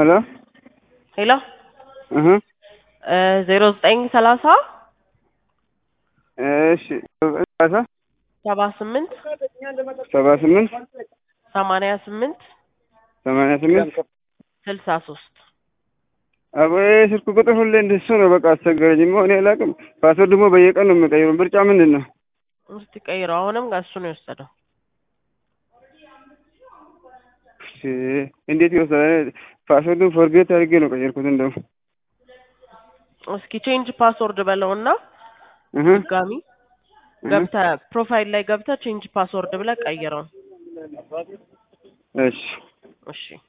ሄሎ ሄሎ እህ ዜሮ ዘጠኝ ሰላሳ እሺ ሰላሳ ሰባ ስምንት ሰባ ስምንት ሰማንያ ስምንት ሰማንያ ስምንት ስልሳ ሶስት አቦ ስልክ ቁጥር ሁሌ እንደሱ ነው። በቃ አስቸገረኝ። ሞ እኔ አላውቅም። ፓስወርድ ደግሞ በየቀን ነው የምቀይረው። ምርጫ ምንድን ነው? እስቲ ቀይረው። አሁንም እሱ ነው የወሰደው። እሺ፣ እንዴት ይወስዳል? ፓስወርዱን ፎርጌት አድርጌ ነው ቀየርኩት። እንደው እስኪ ቼንጅ ፓስወርድ በለውና እህ ድጋሚ ገብተህ ፕሮፋይል ላይ ገብተህ ቼንጅ ፓስወርድ ብለህ ቀይረው። እሺ እሺ